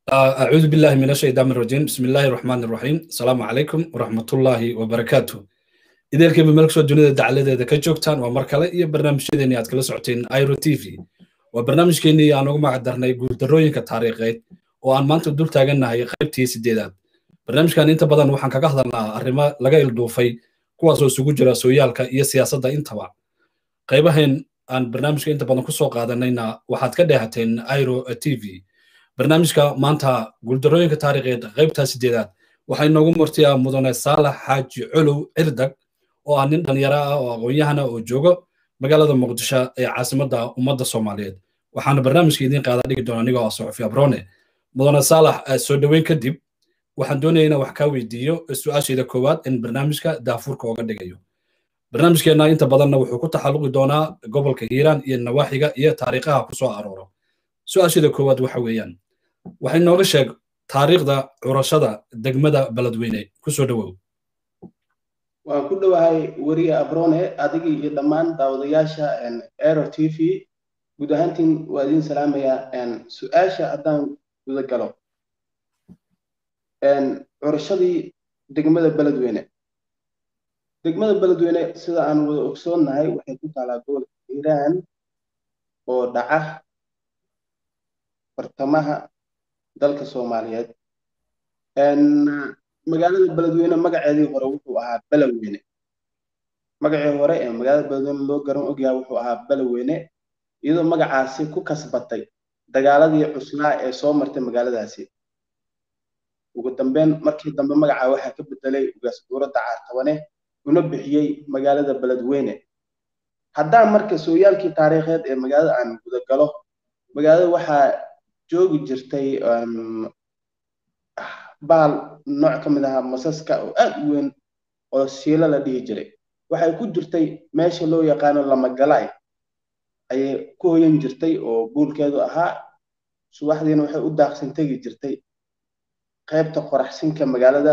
أعوذ بالله من الشيطان الرجيم بسم الله الرحمن الرحيم السلام عليكم ورحمة الله وبركاته إذا كيف ملك سو دنيا دعالة إذا كجوكتان ومركلة إيه برنامج شدني أتكلم سعتين ايرو تي في وبرنامج كيني أنا ما قدرنا يقول دروين كتاريخي وأن ما أنت دول تاجنا هي خيبتي سديدات برنامج كان أنت بدن وحن كجهضنا الرما لقى الدوفي كواس وسوق جرا سويال كإيه سياسة ده أنت بقى قيبهن أن برنامج أنت بدن كسوق هذا نينا وحد كده هتين ايرو تي في barnaamijka maanta guuldarooyinka taariikheed qaybtaa sideedaad waxaa inoogu martiyaa mudane saalax xaaji colow cirdag oo ah nin dhalinyaro ah oo aqoon-yahana oo joogo magaalada muqdisho ee caasimadda ummadda soomaaliyeed waxaana barnaamijka idiin qaada dhigi doona anigoo ah soxofi abrone mudane saalax soo dhoweyn kadib waxaan doonaya inaan wax kaa weydiiyo su-aashayda koowaad in barnaamijka daafuurka ooga dhigayo barnaamijkeenna inta badanna wuxuu ku taxalluqi doonaa gobolka hiiraan iyo nawaaxiga iyo taariikhaha ku soo arooro su-aashayda koowaad waxa weeyaan waxay nooga sheeg taariikhda curashada degmada beledweyne kusoo dhowow waan ku dhowahay weriye abrone adigii iyo dhammaan daawadayaasha aero t v guud ahaantiin waa idin salaamayaa su-aasha haddaan guda galo curashadii degmada beledweyne degmada beledweyne sida aan wada ogsoonnahay waxay ku taalaa gobolka hiiraan oo dhaca bartamaha dalka soomaaliyeed magaalada beledweyne magaceedii hore wuxuu ahaa beleweyne magacii hore ee magaalada beledweyne loo garan ogyaha wuxuu ahaa beleweyne iyadoo magacaasi ku kasbatay dagaaladii cuslaa ee soo martay magaaladaasi ugu dambeyn markii dambe magacaa waxaa ka bedelay ugaas dowladda caartabane una bixiyey magaalada beledweyne haddaan marka sooyaalkii taariikheed ee magaalada aan gudagalo magaalada waxaa joogi jirtay baal nooc ka mid ahaa masaska oo aad u weyn oo siilo la dhihi jiray waxay ku jirtay meesha loo yaqaano lamagalaay ayay ku hoyan jirtay oo buulkeedu ahaa subaxdiina waxay u daaqsan tegi jirtay qaybta qoraxsinka magaalada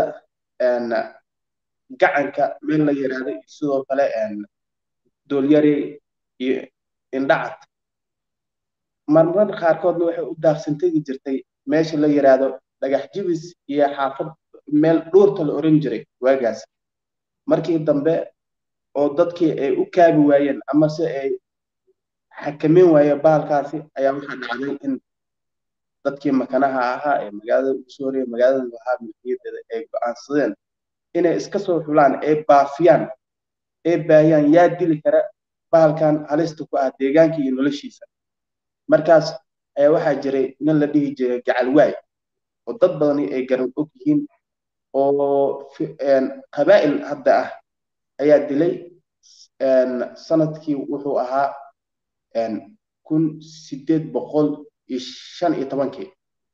gacanka meel la yidhaahdo iyo sidoo kale doolyari iyo indhacad marmar qaarkoodna waxay u daaqsan tegi jirtay meesha la yidhaahdo dhagax jibis iyo xaafad meel dhuurta la oran jiray waagaas markii dambe oo dadkii ay u kaabi waayeen ama se ay xakameyn waayeen bahalkaasi ayaa waxaa dhacday in dadkii makanaha ahaa ee magaalada ugu soo horreeya magaalada lahaa milkiyadeeda ay go'aansadeen inay iska soo xulaan ay baafiyaan ay baahiyaan yaa dili kara bahalkan halista ku ah deegaanka iyo noloshiisa markaas ayaa waxaa jiray nin la dhihi jiray gacalwaay oo dad badani ay garan og yihiin oo qabaa'il hadda ah ayaa dilay sanadkii wuxuu ahaa kun sideed boqol iyo shan iyo tobankii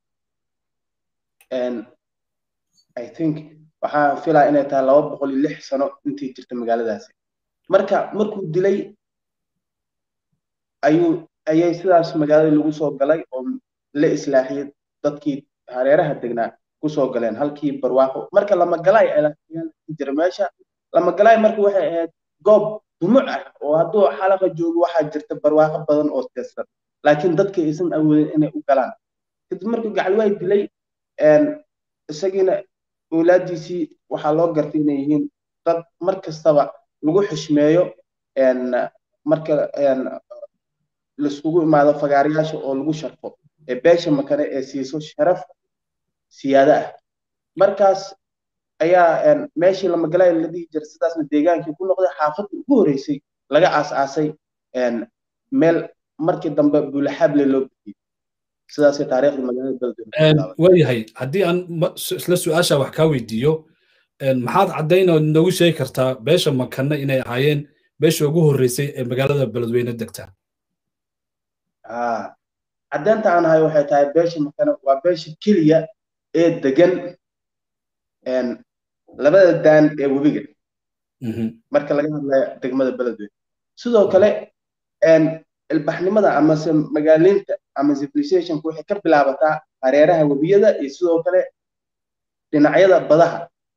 i think waxaa filaa inay tahay laba boqol iyo lix sano intii jirta magaaladaasi marka markuu dilay ayuu ayay sidaas magaalada lagu soo galay oo la islaaxiyey dadkii hareeraha degnaa kusoo galeen halkii barwaaqo marka lamagalaay jira meesha lamagalaay marka waxay ahayd goob dumuc ah oo hadduu xalaqa joogo waxaa jirta barwaaqo badan oo teestan laakiin dadka aysan awoodin inay u galaan kadib markuu gacalwaay dilay isagiina awlaadiisii waxaa loo gartay inay yihiin dad mar kastaba lagu xushmeeyo marka laiskugu imaado fagaarayaasha oo lagu sharfo ee beesha makane ee siiso sharaf siyaada ah markaas ayaa meeshii lamagalay la dhihi jiray sidaasna deegaankii ku noqday xaafadda ugu horreysay laga aas-aasay meel markii dambe buulaxaable loo bixiyey sidaasay taariikhda magaalada beledweyne waayahay haddii aan isla su-aasha wax kaa weydiiyo maxaad caddayn oo noogu sheegi kartaa beesha makane inay ahaayeen beesha ugu horreysay ee magaalada beledweyne degta caddeynta aan ahay waxay tahay beesha makane waa beesha keliya ee degan labada daan ee webiga marka laga hadlayo degmada beledweyne sidoo kale ilbaxnimada amase magaaliinta ama civilizationka waxay ka bilaabataa hareeraha webiyada iyo sidoo kale dhinacyada badaha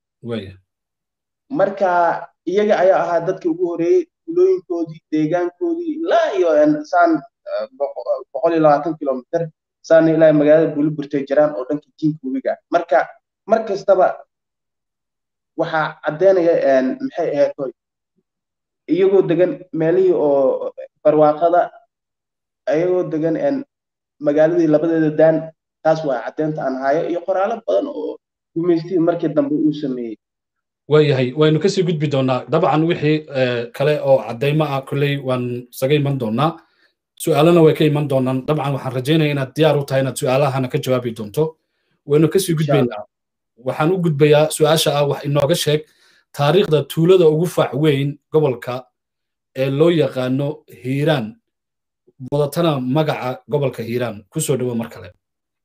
marka iyaga ayaa ahaa dadkii ugu horeeyey tulooyinkoodii deegaankoodii ilaa iyo saan boqol iyo labaatan kilomitr saana ilaa magaalada buliburtay jiraan oo dhanka jiinka webiga ah marka mar kastaba waxaa caddeynaya maxay ahayd hoy iyagoo degan meelihii oo barwaaqada ayagoo degan magaaladii labadeeda daan taas waa caddeynta aan hayo iyo qoraalo badan oo gumaystii markii dambe uu sameeyey waayahay waynu kasii gudbi doonaa dabcan wixii kale oo caddaymo ah kolley waan isaga iman doonaa su-aalana way ka iman doonaan dabcan waxaan rajaynaya inaad diyaar u tahay inaad su-aalahana ka jawaabi doonto waynu kasii gudbaynaa waxaan u gudbayaa su-aasha ah wax inooga sheeg taariikhda tuulada ugu faac weyn gobolka ee loo yaqaano hiiraan wadatana magaca gobolka hiiraan kusoo dhowo mar kale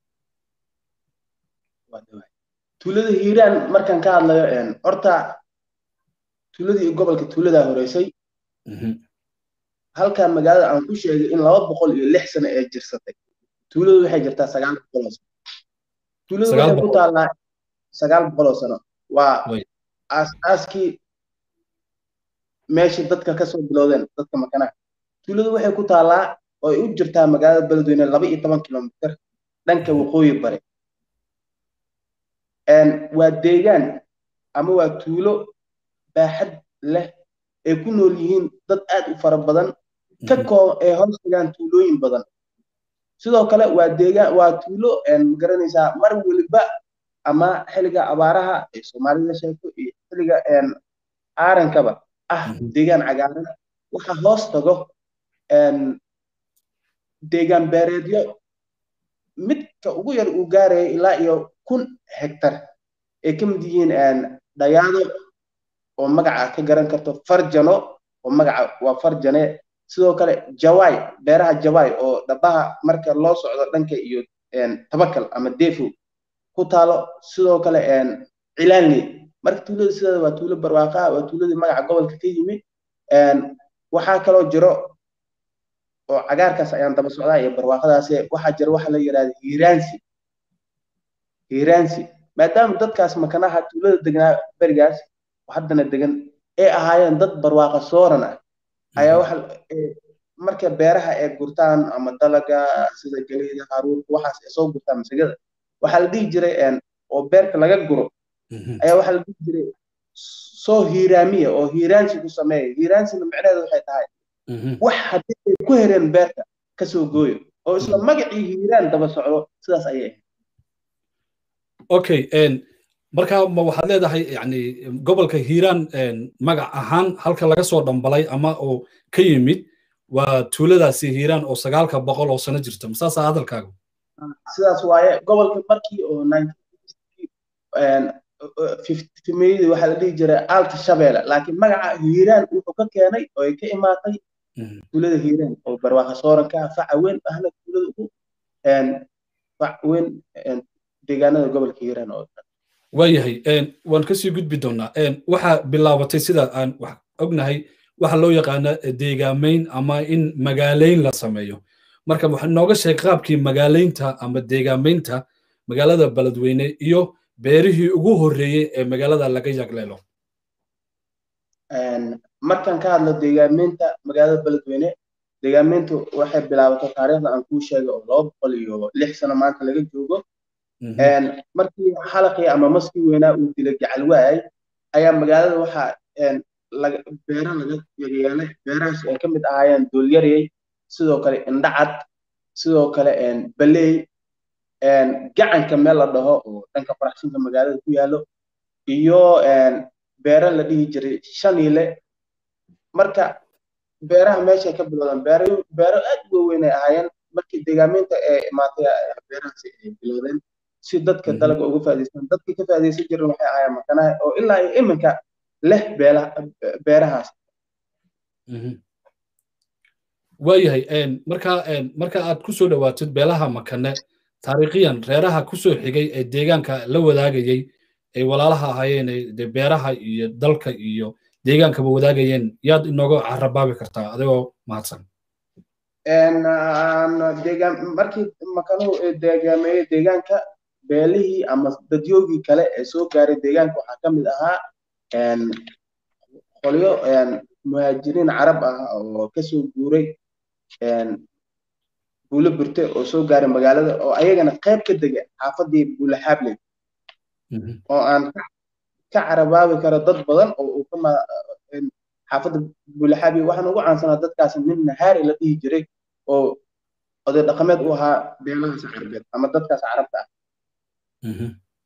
tuulada hiiraan markaan ka hadlayo horta tuuladii gobolka tuuladaa horeysay halkan magaalada aan ku sheegay in laba boqol iyo lix sano ee jirsatay tuuladu waxay jirtaa sagaal boqol oo sano tuuladu waxay ku taallaa sagaal boqol oo sano waa aas-aaskii meeshii dadka kasoo bilowdeen dadka makanaha tuuladu waxay ku taallaa oo ay u jirtaa magaalada beledweyne laba iyo toban kilomitr dhanka waqooyi bare waa deegaan ama waa tuulo baaxad leh ay ku nool yihiin dad aad u fara badan ka koo ay hoos dhigaan tuulooyin badan sidoo kale waa deegaan waa tuulo magaranaysaa mar weliba ama xilliga abaaraha ay soomaalida sheegto iyo xilliga aarankaba ah deegaan cagaaran waxa hoos tago deegaan beereedyo midka ugu yar uu gaaraya ilaa iyo kun hektar ay ka mid yihiin dhayaado oo magaca ka garan karto farjano oo magaca waa farjane sidoo kale jawaay beeraha jawaay oo dhabaha marka loo socdo dhanka iyo tabakal ama defo ku taalo sidoo kale cilaanley marka tuulada sideeda waa tuulo barwaaqaa waa tuuladii magaca gobolka ka yimid waxaa kaloo jiro oo cagaarkaas ayaan daba socdaa iyo barwaaqadaasi waxaa jira waxa la yidhahda hiiraansi hiiraansi maadaama dadkaas makanaha tuulada degnaa berigaas haddana degan ay ahaayeen dad barwaaqa sooran ah ayaa waxa marka beeraha ay gurtaan ama dalaga sida galeyda haruurka waxaas ay soo gurtaan masagada waxaa la dhihi jiray oo beerka laga guro ayaa waxaa la dhihi jiray soo hiiraamiya oo hiiraansi ku sameeya hiiraansina micnaheedu waxay tahay wax haddii ay ku hereen beerta kasoo gooyo oo isla magacii hiiraan daba socdo sidaas ayay ahayd okay marka ma waxaad leedahay yani gobolka hiiraan magac ahaan halka laga soo dhambalay ama oo ka yimid waa tuuladaasi hiiraan oo sagaalka boqol oo sano jirta masaasaa hadalkaagu sidaas waaye gobolka markii oo fiftimeyadii waxaa la dhihi jiray alta shabeelle laakiin magaca hiiraan wuxuu ka keenay oo ay ka imaatay tuulada hiiraan oo barwaaqa sooranka faca weyn ahna tuulada ugu fac weyn deegaanada gobolka hiiraan oo dhan waayahay waan kasii gudbi doonaa waxaa bilaabatay sida aan wax ognahay waxa loo yaqaana deegaamayn ama in magaalayn la sameeyo marka waxa nooga sheeg qaabkii magaalaynta ama deegaamaynta magaalada beledweyne iyo beerihii ugu horreeyey ee magaalada laga yagleelo markaan ka hadlo deegaamaynta magaalada beledweyne deegaamayntu waxay bilaabatay taariikhda aan kuu sheegay oo laba boqol iyo lix sano maanta laga joogo markii xalaqii ama maskii weynaa uu dilay gacal waayay ayaa magaalada waxaa beero laga yeelay beerahaas ay ka mid ahaayeen doolyarey sidoo kale indhacad sidoo kale baley gacanka meel la dhaho oo dhanka faraxsinka magaalada ku yaallo iyo beero la dhihi jiray shaniile marka beeraha meeshay ka bilowdeen beero beero aad u waaweyn ay ahaayeen markii deegaameynta ee imaatay beerahaasi ay bilowdeen si dadka dalaga uga faa'iidaystaan dadka ka faa'iidaysan jirin waxay ahaayeen makanaha oo ilaa iyo iminka leh beerahaas waayahay marka marka aad ku soo dhowaatid beelaha makane taariikhiyan reeraha ku soo xigay ee deegaanka la wadaagayey ay walaalaha ahaayeen de beeraha iyo dalka iyo deegaankaba wadaagayeen yaad inooga carabaabi kartaa adigoo mahadsan markii makanuhu deegaameeyey deegaanka beelihii ama dadyoogii kale ee soo gaaray deegaanka waxaa ka mid ahaa qolyo muhaajiriin carab ah oo kasoo guuray buulo burte oo soo gaaray magaalada oo ayagana qayb ka dega xaafadii buule xaabley oo aan ka carabaabi karo dad badan oo uu ka xaafadda buule xaabley waxaan ugu caansanaa dadkaasi nin nahaari la dhihi jiray oo oday dhaqameed u ahaa beelahaas carabeed ama dadkaas carabta ah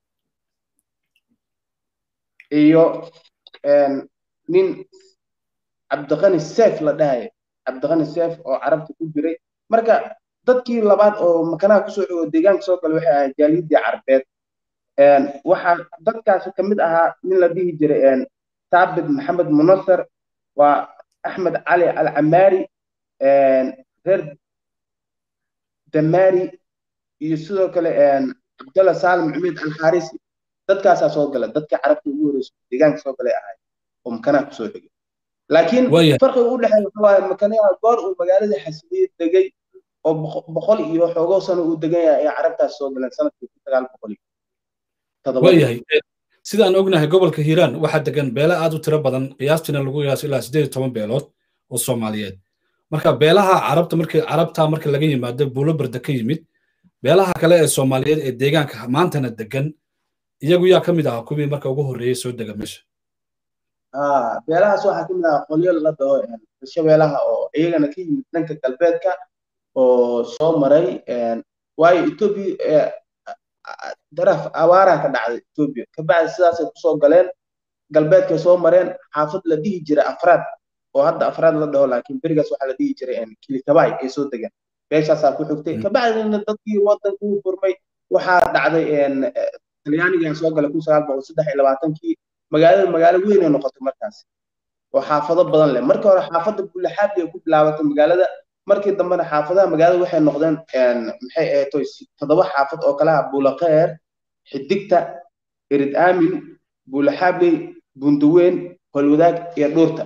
iyo nin cabdiqani seef la dhahaya cabdiqani seef oo carabta ku jiray marka dadkii labaad oo makanaha kusoo xigo deegaanka soo gala waxay ahayd jaaliyadii carbeed waxaa dadkaasi ka mid ahaa nin la dhihi jiray saabit maxamed munasar waa axmed cali alcamaari reer damaari iyo sidoo kale cabdalla saalim cumeyd alxaarisi dadkaasaa soo gala dadka carabta ugu horeysa deegaanka soo galay ahay oo makanaha kusoo xigay laakiin farqiga u dhexeeya waxa waaye makanaha goor uu magaalada xasiliye degay oo boqol iyo xoogoo sano uu degan yahay ayaa carabtaas soo galeen sanadkii kun sagaal boqol iyo waayahay sidaan ognahay gobolka hiiraan waxaa degan beela aad u tiro badan qiyaastiina lagu qiyaaso ilaa siddeed iyo toban beelood oo soomaaliyeed marka beelaha carabta markii carabta marka laga yimaado buulo barda ka yimid beelaha kale ee soomaaliyeed ee deegaanka maantana degan iyagu yaa ka mid ahaa kuwii marka ugu horreeyey soo dega meesha beelahaas waxaa ka mid ahaa qolyo la dhaho shabeelaha oo iyagana ka yimid dhanka galbeedka oo soo maray waayo etoobiya daraf abaaraha ka dhacday etoobiya kabacdi sidaasay kusoo galeen galbeedkay soo mareen xaafad la dhihi jiray afraad oo hadda afraad la dhaho laakiin berigaas waxaa la dhihi jiray kilikabaay ay soo degeen beeshaasaa ku xigtay kabacdina dadkii wadankuu furmay waxaa dhacday talyaanigaa soo galay kun sagaal boqol saddex iyo labaatankii magaalada magaalo weyn ay noqotay markaas oo xaafado badan leh markii hore xaafadda buulaxaabli ay ku bilaabatay magaalada markii dambena xaafadaha magaalada waxay noqdeen maxay ahayd toddoba xaafad oo kalaha buulaqeer xidigta erid aamin buulaxaabley bundaweyn holwadaag iyo dhuurta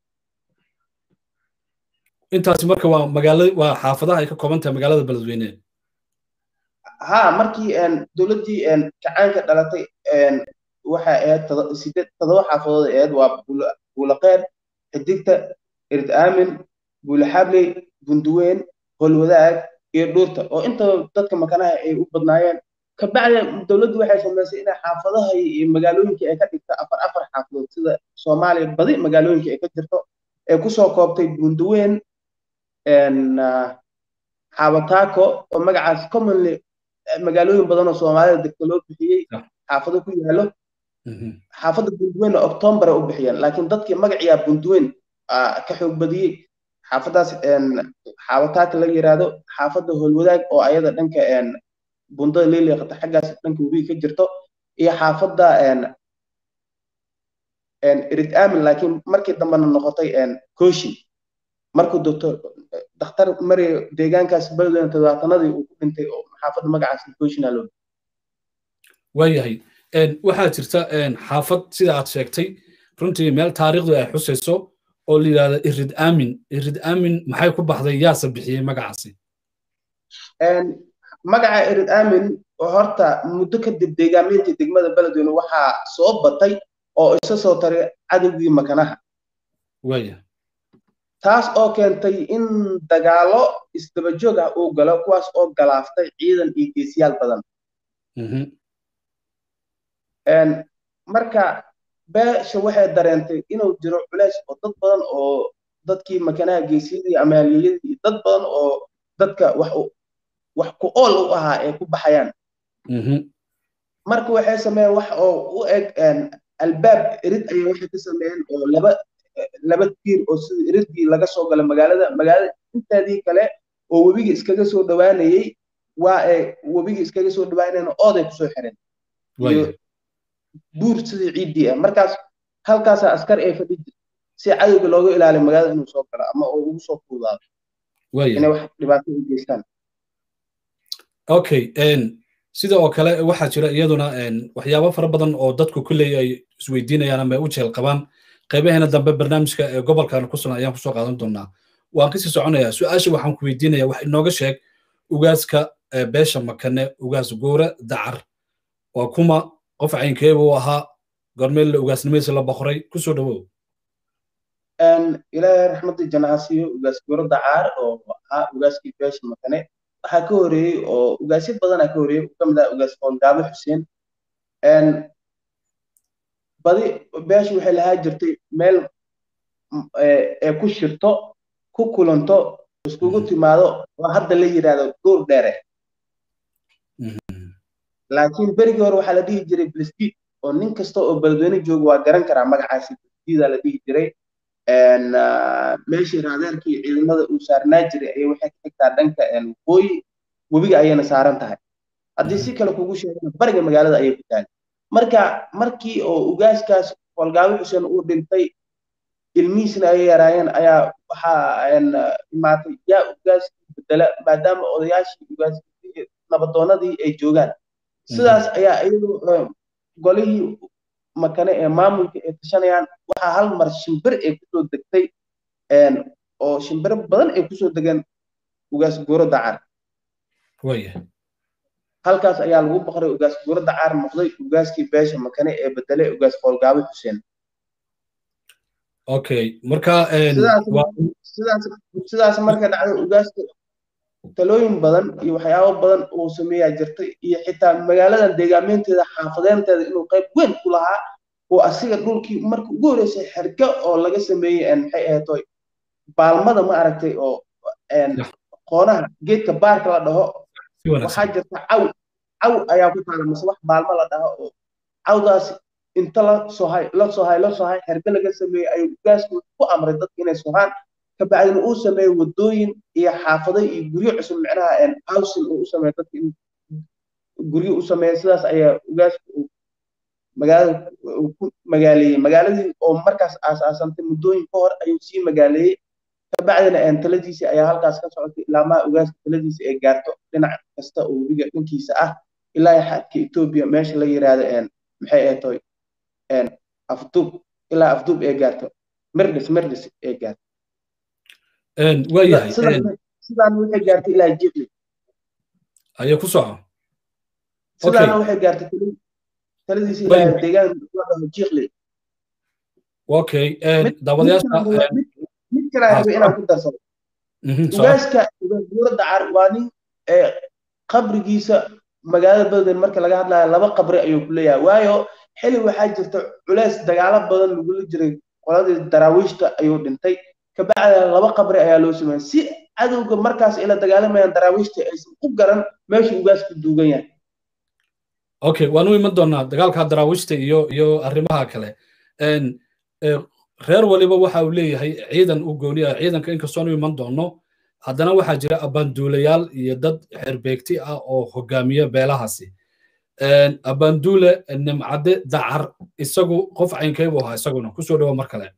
intaasi marka waa magaala waa xaafadaha ay ka kooban tahay magaalada beledweyne ha markii dowladdii kacaanka dhalatay waxay ahayd sideed toddoba xaafadood ahayd waa buulaqeer xidigta erid aamin buulaxaabley bunduweyn holwadaag iyo dhuurta oo inta dadka makanaha ay u badnaayeen kabacdi dowladdu waxay samaysay inay xaafadaha iyo magaalooyinka ay ka dhigto afar afar xaafadood sida soomaaliya badi magaalooyinka ay ka jirto ee kusoo koobtay bunduweyn xaabataako oo magacaas commonly magaalooyin badan oo soomaalida degta loo bixiyey xaafado ku yaalo xaafadda bunduweyn october ay u bixiyeen laakiin dadkii magaciyaa bunduweyn ka xoog badiyey xaafadaas xaabataaka laga yiraahdo xaafadda holwadaag oo ayada dhanka bundada leeliqata xaggaas dhanka webiga ka jirto iyo xaafadda erid aamin laakiin markii dambena noqotay koshi markuu doctor dakhtar mari deegaankaas beledweyne todobaatanadii uu ku dhintay oo xaafadda magacaas koshina loo waayahay waxaa jirta xaafad sida aad sheegtay runtii meel taariikhdu ay xusayso oo la yidhahdo irid aamin irid aamin maxay ku baxday yaase bixiyey magacaasi magaca irid aamin horta muddo kadib deegaamintii degmada beledweyne waxaa soo batay oo isa soo taray cadowgii makanaha waya taas oo keentay in dagaalo isdaba joog ah uu galo kuwaas oo galaaftay ciidan iyo geesiyaal badan marka beesha waxay dareentay inuu jiro culays oo dad badan oo dadkii makanaha geesiyadii ama halyeeyadii dad badan oo dadka wax wax ku ool u ahaa ay ku baxayaan marka waxay sameeyeen wax oo u eg albaab erid ayay waxay ka sameeyeen oo laba laba tiir oo sida eridii laga soo gala magaalada magaalada inteedii kale oo webiga iskaga soo dhowaanayey waa ay webiga iskaga soo dhowaanayeen ooday kusoo xireen iyo buur sidii ciiddii ah markaas halkaasaa askar ay fadhi si cadowga looga ilaaliyo magaalada inuu soo galo ama oo ugu soo fuudaado inay wax dhibaato u geystaan okay sida oo kale waxaa jira iyaduna waxyaabo fara badan oo dadku kulley ay isweydiinayaan ama ay u jeel qabaan qaybaheena dambe barnaamijka ee gobolkan ku sugan ayaan kusoo qaadan doonaa waan kasii soconayaa su-aasha waxaan ku weydiinaya wax inooga sheeg ugaaska beesha makane ugaas goora dacar waa kuma qof caynkeeba u ahaa gormeel ugaasnimadiisa la boqoray kusoo dhawow ilaahay raxmadii janahasiyo ugaas goora dacaar oo ahaa ugaaskii beesha makane waxaa ka horeeyey oo ugaasyo badanaa ka horeeyey ka mid ah ugaas qoongaabo xuseen badi beeshu waxay lahaa jirtay meel ee ku shirto ku kulanto iskugu timaado oo hadda la yidhaahdo duur dheere laakiin berigii hore waxaa la dhihi jiray bliskid oo nin kasta oo beledweyne jooga waa garan karaa magacaasi bliskidaa la dhihi jiray meeshii raadeerkii ciidamada uu saarnaa jiray ayay waxay ka xigtaa dhanka waqooyi webiga ayayna saaran tahay haddii si kale kugu sheegana bariga magaalada ayay ku tahay marka markii oo ugaaskaas holgaawi xuseen uu dhintay ilmihiisna ay yaraayeen ayaa waxaa imaatay yaa ugaaskii bedela maadaama odayaashii ugaaskii nabadoonadii ay joogaan sidaas ayaa iyadoo golihii makane ee maamulka ay tashanayaan waxaa hal mar shimbir ay kusoo degtay oo shimbiro badan ay kusoo degeen ugaas guuro dacar halkaas ayaa lagu baqray ugaas guuro dacar noqday ugaaskii beesha makane ee bedelay ugaas qoolgaabi xuseen okay marka sidaas marka dhacday ugaaska talooyin badan iyo waxyaabo badan uu sameeyaa jirtay iyo xitaa magaaladan deegaameynteeda xaafadeenteeda inuu qayb weyn ku lahaa oo asiga dhulkii marka ugu horreysay xerga oo laga sameeyey maxay ahaytoy baalmada ma aragtay oo qoonaha geedka baarka la dhaho waxaa jirta caw caw ayaa ku taala mise wax baalmo la dhaho oo cawdaas inta la sohay la sohay la sohay xerga laga sameeyey ayuu ugaasku ku amray dadka inay sohaan kabacdina uu sameeyo wadooyin iyo xaafado iyo guryo cusub micnaha housing uu u sameeyo dadka in guryo u sameeyo sidaas ayaa ugaasku uu magaalada ku magaaleeyey magaaladii oo markaas aasaasantay muddooyin ka hor ayuu sii magaaleeyey kabacdina taladiisii ayaa halkaas ka socotay ilaa maa ugaaska taladiisii ay gaarto dhinac kasta oo webiga dhankiisa ah ilaa xadka etoobiya meesha la yiraahdo maxay ahatoy afduub ilaa afduub ay gaarto mirdhis mirdhis ay gaarto waayahay sidaan waxay gaartay ilaa jiqli ayaa ku soco sidaana waxay gaartay taladiisi ilaa deegaan ladhaho jiqli okay daawadayaasha mid kale aan rabay inaan ku darsado ugaaska ugaasbuura dacar waa nin qabrigiisa magaalada beledweyne marka laga hadlayo laba qabri ayuu ku leeyahay waayo xili waxaa jirta culeys dagaalo badan lagula jiray qoladii daraawiishta ayuu dhintay kabacdina laba qabri ayaa loo sameeyey si cadowga markaas ila dagaalamayaan daraawiishta aysan u garan meesha ugaasku duugan yahay okay waan u iman doonaa dagaalka daraawiishta iyo iyo arrimaha kale reer waliba waxa uu leeyahay ciidan u gooni ah ciidanka inkastoon u iman doono haddana waxaa jira abaanduulayaal iyo dad xerbeegti ah oo hogaamiya beelahaasi abaanduule nimcade dacar isagu qof caynkaybu ahaa isaguna kusoo dhawo mar kale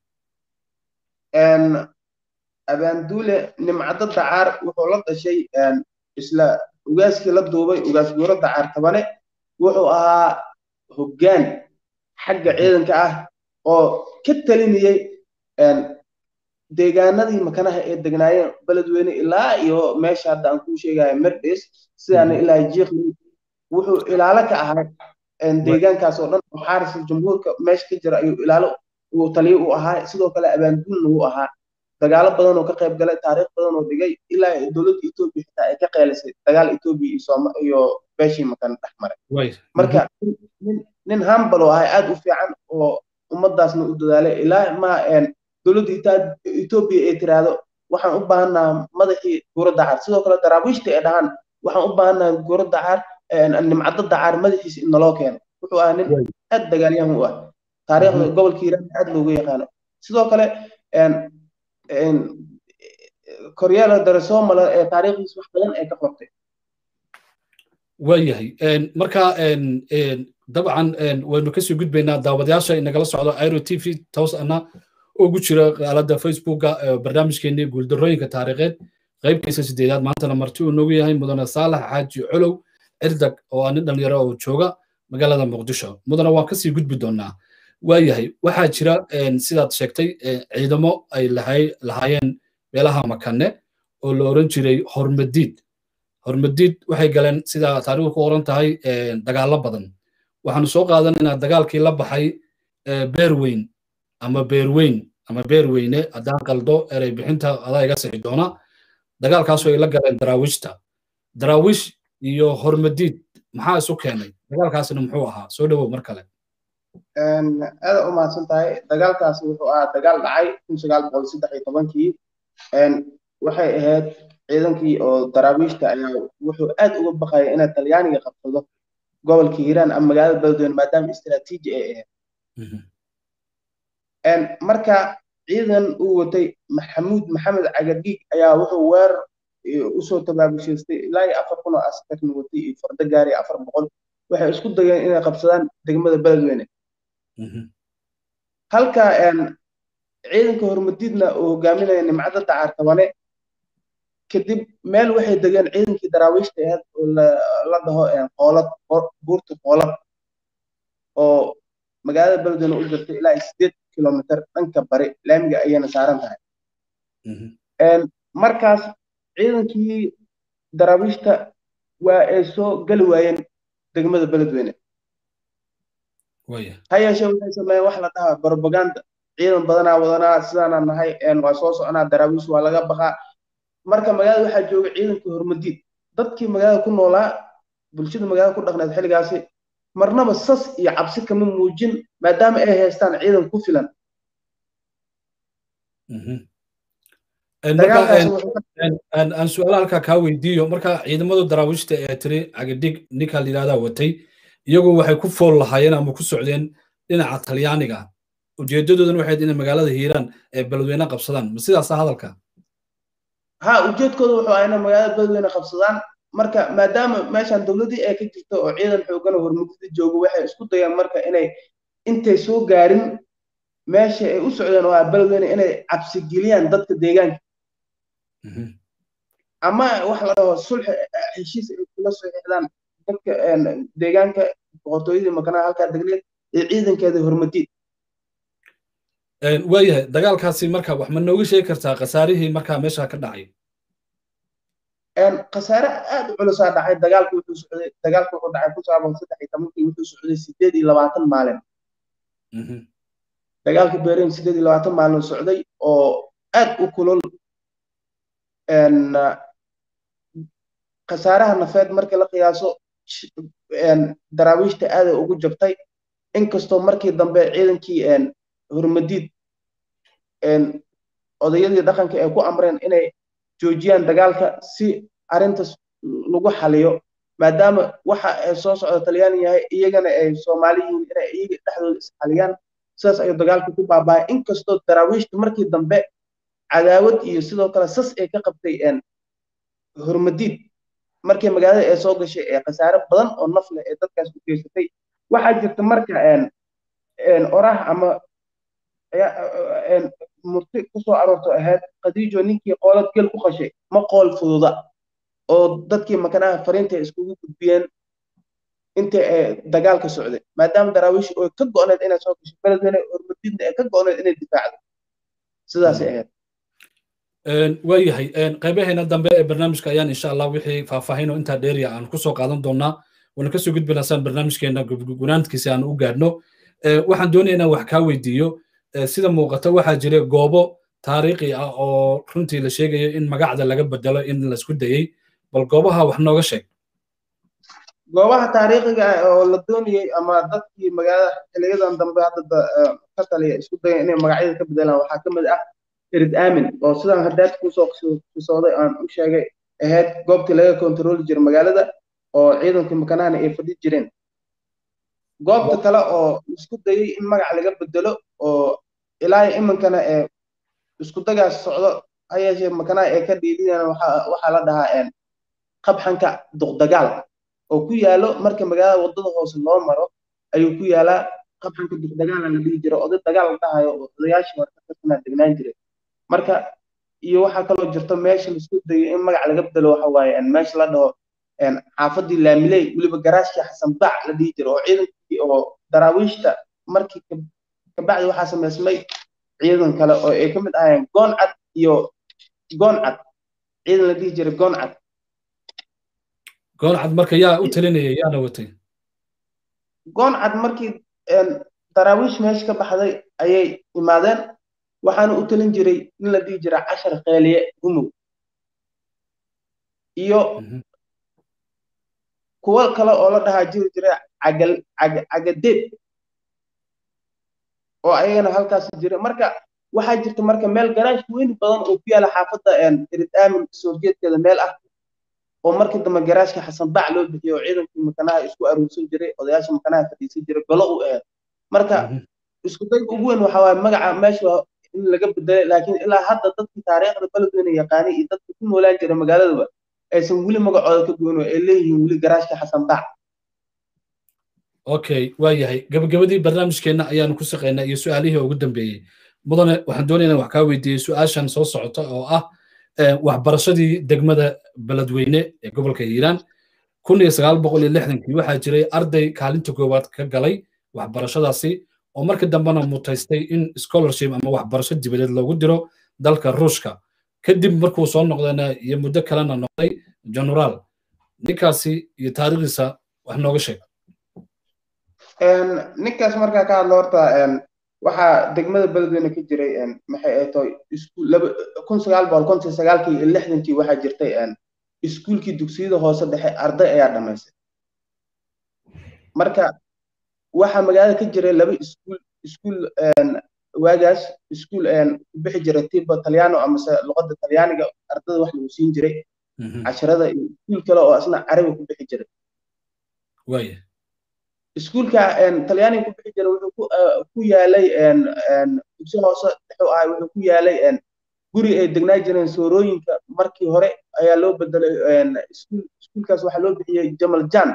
abaanduule nimcado dacar wuxuu la dhashay isla ugaaskii la duubay ugaas guuro dacar tabane wuxuu ahaa hoggaan xagga ciidanka ah oo ka talinayey deegaanadii makanaha ee degnaayeen beledweyne ilaa iyo meesha hadda aan kuu sheegayo merdis sidaana ilaa jiiqli wuxuu ilaalo ka ahaa deegaankaas oo dhan oo xaarisul jumhuurka meesha ka jira ayuu ilaalo uu taliyo u ahaa sidoo kale abaanduulna uu ahaa dagaalo badan oo ka qayb galay taariikh badan oo dhigay ilaa dowladda etoobiya xitaa ay ka qeylisay dagaal etoobiya iyo sooma iyo beeshii makan dhex maray marka nin hambal oo ahay aad u fiican oo ummadaasna u dadaalay ilaa ma dowladda etoobiya ay tiraahdo waxaan u baahannaha madaxii guuro dacar sidoo kale daraawiishta ay dhahaan waxaan u baahannaha guuro dacar nimcado dacar madaxiisa in naloo keeno wuxuu ahaa nin aad dagaalyahan u ah taariikhda gobolka hiiraan aad loogu yaqaano sidoo kale koryeela daresomala ee taariikhdiisa wax badan ay ka qortay waayahay marka dabcan waynu kasii gudbaynaa daawadayaasha inagala socdo airo t v toos ana ugu jira aalada facebooka barnaamijkeenii guuldarooyinka taariikheed qaybkiisa sideedaad maantana marti uu noogu yahay mudane saalax xaaji colow cirdag oo ah nin dhalinyaro oo jooga magaalada muqdisho mudane waan kasii gudbi doonaa waayahay waxaa jira sidaad sheegtay ciidamo ay lahaayeen meelaha makane oo la oran jiray hormadiid hormadiid waxay galeen sida taariikhdu ku oran tahay dagaallo badan waxaanu soo qaadanaynaa dagaalkii la baxay beerweyn ama beerweyn ama beerweyne haddaan qaldo erey bixinta adaa iga sixi doona dagaalkaasoo ay la galeen daraawiishta daraawiish iyo hormadiid maxaa isu keenay dagaalkaasina muxuu ahaa soo dhowow mar kale aada u mahadsan tahay dagaalkaasi wuxuu ahaa dagaal dhacay kun sagaal boqol saddex iyo tobankii waxay ahayd ciidankii oo daraawiishta ayaa wuxuu aad uga baqaya inay talyaaniga qabsado gobolka hiiraan ama magaalada beledweyne maadaama istiraatiiji ay ahayd marka ciidan uu watay maxamuud maxamed cagadhiig ayaa wuxuu weerar usoo tabaabushaystay ilaa iyo afar kun oo askarna watay iyo fardo gaari afar boqol waxay isku dayeen inay qabsadaan degmada beledweyne halka ciidanka hormadiidna uu hogaaminaya nimcada dacar tabane kadib meel waxay degeen ciidankii daraawiishta ahayd oo la dhaho qoolad buurta qoolad oo magaalada beledweyne u jirta ilaa sideed kilomitr dhanka bari laamiga ayayna saaran tahay markaas ciidankii daraawiishta waa ay soo geli waayeen degmada beledweyne ha yeeshee waxay sameeyeen wax la dhahaa propaganda ciidan badanaa wadanaa sidaana nahay waa soo soconaa daraawiish waa laga baqaa marka magaalada waxaa jooga ciidankii hormadiid dadkii magaalada ku noolaa bulshada magaalada ku dhaqneed xilligaasi marnaba sas iyo cabsi kama muujin maadaama ay haystaan ciidan ku filan aan su-aala halkaa kaa weydiiyo marka ciidamadu daraawiishta ee tiri cagadhig ninka la yidhahdaa watay iyagu waxay ku fool lahaayeen ama ku socdeen dhinaca talyaaniga ujeedadoodana waxayd inay magaalada hiiraan ee beledweyne qabsadaan ma sidaasa hadalka ha ujeedkooda wuxuu ahaa inay magaalada beledweyne qabsadaan marka maadaama meeshan dowladdii ay ka jirto oo ciidan xoogan oo hormudida joogo waxay isku dayaan marka inay intay soo gaarin meesha ay u socdeen oo ah beledweyne inay cabsigeliyaan dadka deegaanka ama wax la dhaho sulxi heshiis ay kula soo xixdaan dadka deegaanka boqortooyadii makanaha halkaa degneed ee ciidankeeda hormadiid waayahay dagaalkaasi marka wax ma nooga sheegi kartaa khasaarihii markaa meesha ka dhacay khasaare aad u culusaa dhacay dagaalku wuxuu socday dagaalku wuxuu dhacay kun sagaal boqol saddex iyo tobankii wuxuu socday sideed iyo labaatan maalin dagaalka beerin sideed iyo labaatan maalin socday oo aad u kulol khasaaraha nafeed markii la qiyaaso daraawiishta aaday ugu jabtay inkastoo markii dambe ciidankii hormadiid odayadii dhaqanka ay ku amreen inay joojiyaan dagaalka si arrintas lagu xaliyo maadaama waxa ay soo socda talyaani yahay iyagana ay soomaali yihiin inay iyaga dhexdooda isxaliyaan sidaas ayuu dagaalka ku baaba'ay inkastoo daraawiishta markii dambe cadaawad iyo sidoo kale sas ay ka qabtay hormadiid markii magaalada ay soo gashay ee khasaare badan oo naf leh ee dadkaas u geysatay waxaa jirta marka oraah ama murti kusoo aroorto ahayd khadiijo ninkii qoolad gel ku qashay ma qool fududa oo dadkii makanaha fariinta iskugu gudbiyeen inta ay dagaalka socday maadaama daraawiish oo ka go'need inay soo gashay beledweyne hormadiidna ay ka go'need inay difaacdo sidaasay ahayd waayahay qaybaheena dambe ee barnaamijka ayaan insha allah wixii faahfaahin oo intaa dheeriya aan kusoo qaadan doonaa waana kasoo gudbinaa saan barnaamijkeena gunaanadkiisa aan u gaadhno waxaan doonaya inaan wax kaa weydiiyo sida muuqata waxaa jira goobo taariikhi ah oo runtii la sheegayo in magacda laga bedelo in laisku dayey bal goobaha wax nooga sheeg goobaha taariikhiga ah oo la doonayey ama dadkii magaalada xiliyadan dambe hadda ka taliya isku daya inay magacyada ka bedelaan waxaa ka mid ah erid aamin oo sidaan haddaad kusoo xisooday aan u sheegay ahayd goobtii laga kontrooli jira magaalada oo ciidanka makanahana ay fadhi jireen goobta kale oo isku dayey in magac laga bedelo oo ilaa iminkana ee isku dagaas socdo ha yeeshee makanaha ee ka dhiidinayaan waxaa la dhahaa qabxanka duqdagaal oo ku yaalo marka magaalada waddada hoose loo maro ayuu ku yaalaa qabxanka duqdagaala la dhihi jiro oday dagaal la dhahayo oo odayaashii hore ka tirsanaa degnaan jiray marka iyo waxaa kaloo jirto meesha laisku dayo in magac laga bedelo waxa waaye meesha la dhaho xaafadii laamiley weliba garaashkii xasan bac la dhihi jiro oo ciidankii oo daraawiishta markii kabacdi waxaa samaysmay ciidan kale oo ay ka mid ahayeen gooncad iyo gooncad ciidan la dhihi jiray gooncad gooncad marka yaa u talinaya yaana watay gooncad markii daraawiish meesha ka baxday ayay imaadeen waxaana u talin jiray in la dhihi jira cashar kheeliye humow iyo kuwo kale oo la dhahaa jiri jira cagal cagadeeb oo ayagana halkaas jira marka waxaa jirta marka meel garaash weyn badan oo ku yaala xaafadda erid aamin sovietkeeda meel ah oo markii dambe garaashka xasan bac loo bixiyey oo ciidankii makanaha isku aruursan jiray odayaasha makanaha fadhiisan jiray golo u ahayd marka isku dayga ugu weyn waxaa waaye magaca meesha in laga bedelay laakiin ilaa hadda dadkii taariikhda beledweyne yaqaanay iyo dadka ku noolaan jira magaaladaba aysan weli magacooda ka goyn oo ay leeyihiin weli garaashka xasan bac okay waa yahay gabagabadii barnaamijkeenna ayaanu ku shaqaynaa iyo su-aalihii ugu dambeeyey mudane waxaan doonaynaa wax kaa weydiiyey su-aashan soo socota oo ah waxbarashadii degmada beledweyne ee gobolka hiiraan kun iyo sagaal boqol iyo lixdankii waxaa jiray arday kaalinta koowaad ka galay waxbarashadaasi oo markii dambena mutaystay in scholarship ama waxbarasho dibadeed loogu diro dalka ruushka kadib markuu soo noqdana iyo muddo kalena noqday generaal ninkaasi iyo taariikhdiisa wax nooga sheeg ninkaas markaa ka hadlo horta waxaa degmada beledweyne ka jiray maxay ay tahay kun sagaal boqol konton sagaalkii iyo lixdankii waxaa jirtay iskuulkii dugsiyada hoose dhexe arday ayaa dhamaystay marka waxaa magaalada ka jiray laba iskuul iskuul waagaas iskuul ku bixi jiray tiba talyaano amase luqadda talyaaniga ardada wax lagu siin jiray casharada iyo iskuul kale oo asna carabi ku bixi jiray waaya iskuulka talyaaniga ku bixi jiray wuxuu ku yaalay dugsi hoose wuxuu ahay wuxuu ku yaalay guri ay degnaa jireen soorooyinka markii hore ayaa loo bedelay iskuulkaas waxaa loo bixiyey jamal jan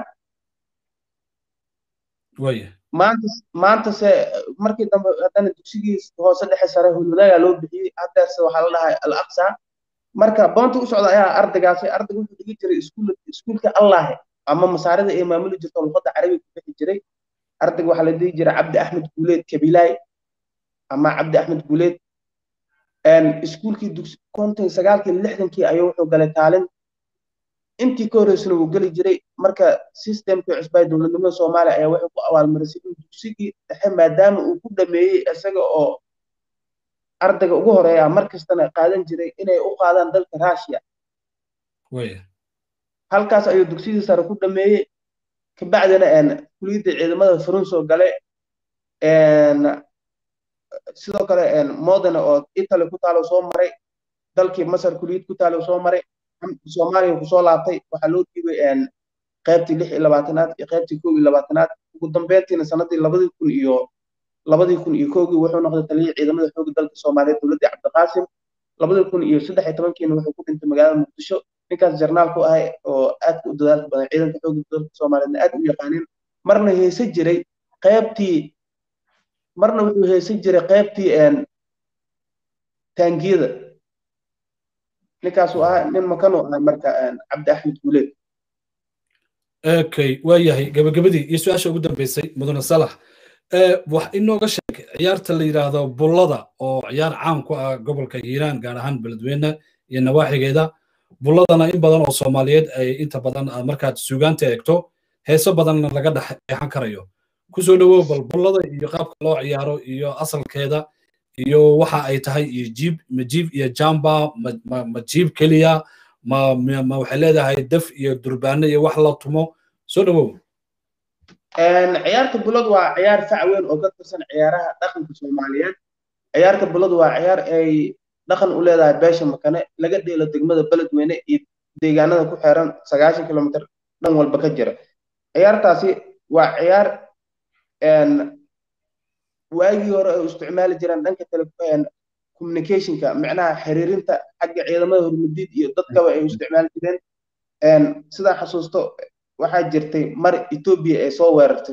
maanta maanta se markii dambe haddana dugsigii hoose dhexe sare hulwadaagaa loo bixiyey haddeerse waxaa la dhahay al aqsa marka boonta u socda ayaa ardaygaasi ardayga wuxuu dhigi jiray iskuulka allahe ama masaarida ay maamuli jirto luqadda carabiga ku bixi jiray ardayga waxaa la dhihi jiray cabdi axmed guuleed kabilaay ama cabdi axmed guuleed iskuulkii dugsi konton sagaalkii lixdankii ayuu wuxuu galay kaalin intii ka horreysana wuu geli jiray marka systemkii cusbaa dowladnimada soomaaliya ayaa waxay ku abaalmarisay in dugsigii dhexe maadaama uu ku dhameeyey isaga oo ardayga ugu horeeya mar kastana qaadan jiray inay u qaadaan dalka russia halkaas ayuu dugsidii sare ku dhameeyey kabacdina kuliyadda ciidamada furunso gale sidoo kale modena oo italy ku taalo soo maray dalkii masar kuliyad ku taalo soo maray soomaaliya kusoo laabtay waxaa loo dhiibay qaybtii lix iyo labaatanaad iyo qaybtii kow iyo labaatanaad ugu dambeyntiina sanadii labadii kun iyo labadii kun iyo kowgii wuxuu noqday taliyihii ciidamada xoogga dalka soomaaliyeed dowladdii cabdiqaasim labadii kun iyo saddex iyo tobankiina wuxuu ku dhintay magaalada muqdisho ninkaas jarnaal ku ahay oo aad u dadaalka badan ciidanka xoogga dalka soomaaliyeedna aad u yaqaaneen marna heese jiray qaybtii marna wuxuu heesan jiray qaybtii taangiyada ninkaasuu ahaa nin makanuu ahaa marka cabdi axmed guuleed okay waa yahay gabagabadii iyo su-aasha ugu dambeysay mudane salax wax inooga sheeg ciyaarta la yidhaahdo bullada oo ciyaar caan ku ah gobolka hiiraan gaar ahaan beledweyne iyo nawaaxigeeda bulladana in badan oo soomaaliyeed ay inta badan markaad suugaanta eegto heeso badanna laga dhexeexan karayo kusoo dhowow bal bullada iyo qaabka loo ciyaaro iyo asalkeeda iyo waxa ay tahay iyo jiib ma jiib iyo jamba ma jiib keliya ma ma waxay leedahay daf iyo durbaano iyo wax la tumo soo dhowow ciyaarta bulladu waa ciyaar fac weyn oo ka tirsan ciyaaraha dhaqanka soomaaliyeed ciyaarta bulladu waa ciyaar ay dhaqan u leedahay beesha makane laga dheelo degmada beledweyne iyo deegaanada ku xeeran sagaashan kilomitr dhan walba ka jira ciyaartaasi waa ciyaar waagii hore ay isticmaali jireen dhanka communicationka micnaha xiriirinta xagga ciidamada hormadiid iyo dadkaba ay isticmaali jireen sidaan xasuusto waxaa jirtay mar etoobiya ay soo weerartay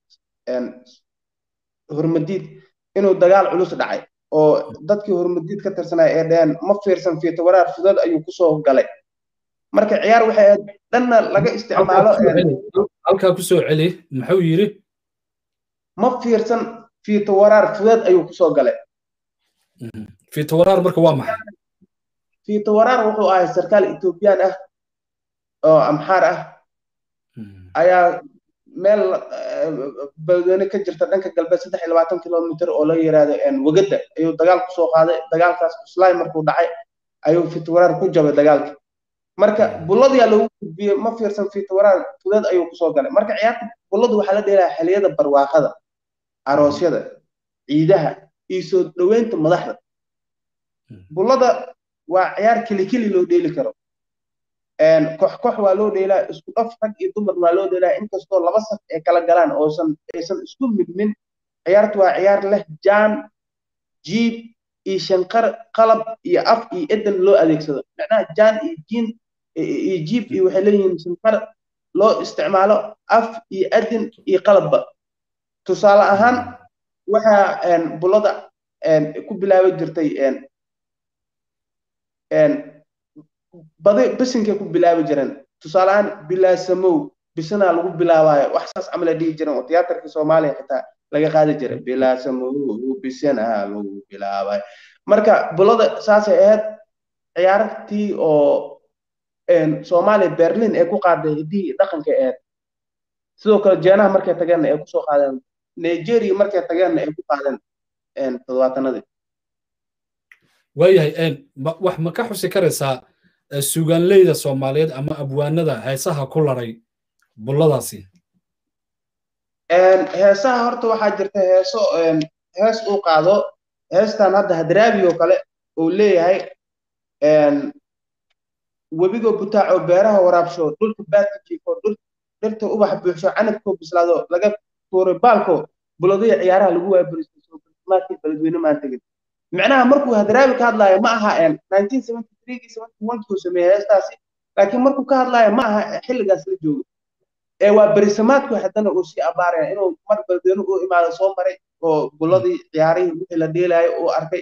hormadiid inuu dagaal culus dhacay oo dadkii hormadiid ka tirsanaya ee dheheen ma fiirsan fiito waraar fudud ayuu kusoo galay marka ciyaar waxay ahayd dhanna laga isticmaalo halkaa kusoo celi muxuu yidhi ma fiirsan fiito waraar fudud ayuu kusoo galay fiito waraar marka waa maxay fiito waraar wuxuu ahay sarkaal etoobiyaan ah oo amxaar ah ayaa meel beledweyne ka jirta dhanka galbeed saddex iyo labaatan kilomitr oo la yiraahdo wegada ayuu dagaal kusoo qaaday dagaalkaas cuslaay markuu dhacay ayuu fiito waraar ku jabay dagaalkii marka bulladiyaa loogu gudbiyey ma fiirsan fiitawaraan fudad ayuu kusoo galay marka ciyaarta bulladu waxaa la dheelaya xiliyada barwaaqada aroosyada ciidaha iyo soo dhoweynta madaxda bullada waa ciyaar kelikeli loo dheeli karo kox kox waa loo dheelaa isku dhaf rag iyo dumar waa loo dheelaa inkastoo laba saf ay kala galaan oosan aysan isku midmin ciyaartu waa ciyaar leh jaan jiib iyo shanqar qalab iyo af iyo edan loo adeegsado macnaha jaan iyo jiin iyo jiib iyo waxay leeyihiin shanqar loo isticmaalo af iyo adin iyo qalabba tusaale ahaan waxaa bullada ku bilaabi jirtay badi bisinkay ku bilaabi jireen tusaale ahaan bilaasamow bisanaa lagu bilaabaayo wax saas camal ay dhihi jireen oo tiyaatarka soomaaliya xitaa laga qaadi jiray bilaasamow bisanaa lagu bilaabayo marka bullada saasay ahayd ciyaartii oo soomaaliya berlin ay ku qaaday hiddihii dhaqanka ahayd sidoo kale jeenaha markay tageenna ay kusoo qaadeen nigeria markay tageenna ay ku qaadeen toddobaatanadii waayahay wax ma ka xusi karaysaa suugaanleyda soomaaliyeed ama abwaanada heesaha ku laray bulladaasi heesaha horta waxaa jirta heeso hees uu qaado heestan hadda hadraabi oo kale uu leeyahay webigoo butaaco beeraha waraabsho dhulka baadka jiifo dhirta ubax buuxsho canabkoo bislaado laga tuuray baalko buladaya ciyaaraha lagu waabaristo soomaadkii beledweyne maan tegin macnaha markuu hadraabi ka hadlaayo ma aha kuu sameeyey heestaasi laakiin markuu ka hadlaayo ma aha xilligaas la joogo ee waa berisamaadku haddana uu sii abaaraya inuu mar beledweyne u imaado soo maray oo buladii ciyaarihii wixii la dheelaayo uu arkay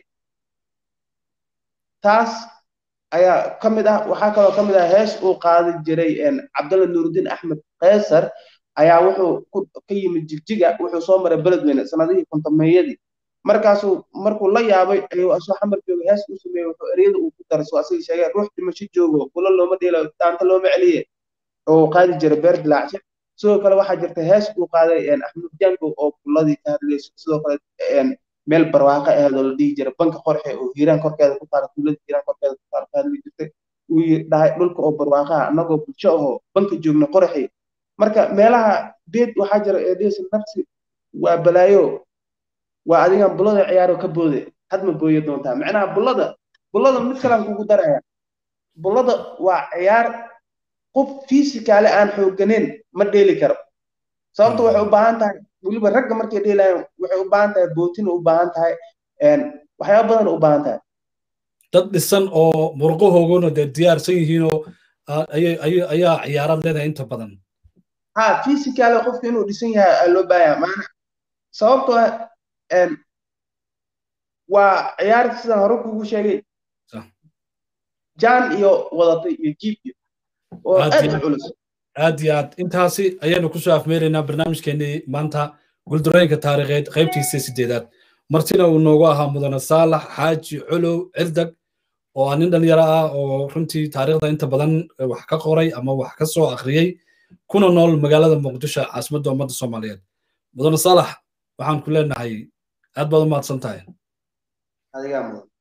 taas ayaa ka mid ah waxaa kaloo ka mid ah hees uu qaadi jiray cabdalla nuurudiin axmed kaysar ayaa wuxuu ka yimid jigjiga wuxuu soo maray beledweyne sanadihii kontomeeyadii markaasuu markuu la yaabay ayuu asoo xamar jooga hees u sameeyey wuxuu ereyada uu ku daray soo asaga sheegay ruux dhimasho joogo bulo looma dheelayo daanta looma celiye oo qaadi jiray beer dilaacshe sidoo kale waxaa jirta hees uu qaaday axmed jango oo buladii ka hadlayso sidoo kale meel barwaaqo aheed oo la dhihi jiray banka qorxe oo hiiraan korkeeda ku taala tuulada hiiraan korkeeda ku taala ka hadli jirtay uu dhahay dhulka oo barwaaqaha annagoo bulsho ahoo banka joogna qorxi marka meelaha beed waxaa jira ee dhihisa nafsi waa balaayo waa adigan bulada ciyaaro ka boode had ma booye doontaa macnaha bulada bulada mid kalaan kugu daraya bulada waa ciyaar qof fiisikaale aan xooganeyn ma dheeli karo sababta waxay u baahan tahay weliba ragga markay dheelayaan waxay u baahan tahay bootin u baahan tahay waxyaaba badan u baahan tahay dad dhisan oo murqahooguna dee diyaarsan yihiinoo ayaa ciyaarad leedahay inta badan ha physicale qofka inuu dhisan yahay aa loo baahaya maana sababtoo waa ciyaarta sidaan hore kugu sheegay jaan iyo wadatay iyo jiib iyo oo aad u culus aad iyo aad intaasi ayaanu kusoo afmeeraynaa barnaamijkeenii maanta guldurooyinka taariikheed qaybtiisa sideedaad martina uu noogu ahaa mudane saalax xaaji colow cirdag oo aa nin dhalinyaro ah oo runtii taariikhda inta badan wax ka qoray ama wax ka soo akhriyey kuna nool magaalada muqdisho caasimadda ummadda soomaaliyeed mudane saalax waxaan ku leenahay aad baad u mahadsan tahay adigaa mudan